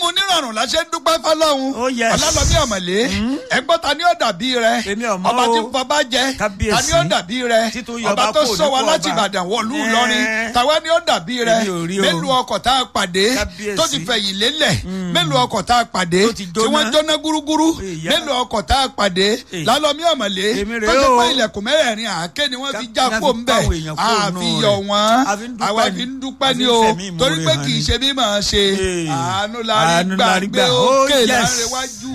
nírọ̀rùn la ṣe ń dúpẹ́ fọlọ́run Oh, yes. ọlọ́lọ́mí ọ̀mọ̀lé ẹgbọ́n ta ni ó dàbí rẹ Èmi ò mọ̀ ọba o. tí fọba jẹ Kábíyèsí. ta ni ó dàbí rẹ Títún yọ ọba ọba tó kúrò sọ wa nípò láti ọba. ìbàdàn wọ̀lú Ẹ́ẹ́. ìlọrin tàwa ni ó dàbí rẹ Èmi ò rí o. mélòó ọkọ̀ tá a pàdé Kábíyèsí. tó ti fẹ̀yìn lélẹ̀ mélòó ọkọ̀ tá a pàdé Tó ti tí wọ́n jóná. jóná gúrúgúrú Ìyá. mélòó ọkọ̀ tá a pàdé Èyí. lálọ́mí ọ̀mọ̀lé Èmi tó rèé ti o. pé ilẹ̀kùn mẹ́rẹ̀ẹ̀rin àáké ni wọ́n fi Ká- já ká fi kó ń bẹ̀ báwọn èèyàn kúrò àfi nù yọ rẹ̀. wọ́n A fi ń dúpẹ́ àwa ni. fi ń dúpẹ́ A ni fi ń o fẹ̀mí ìmoore torí pé hàn kì í ni. ṣe bí màá ṣe Ee. àánú la rí Àánú la rí gbà gbé gbà. Oh, òkè yes. láńrewájú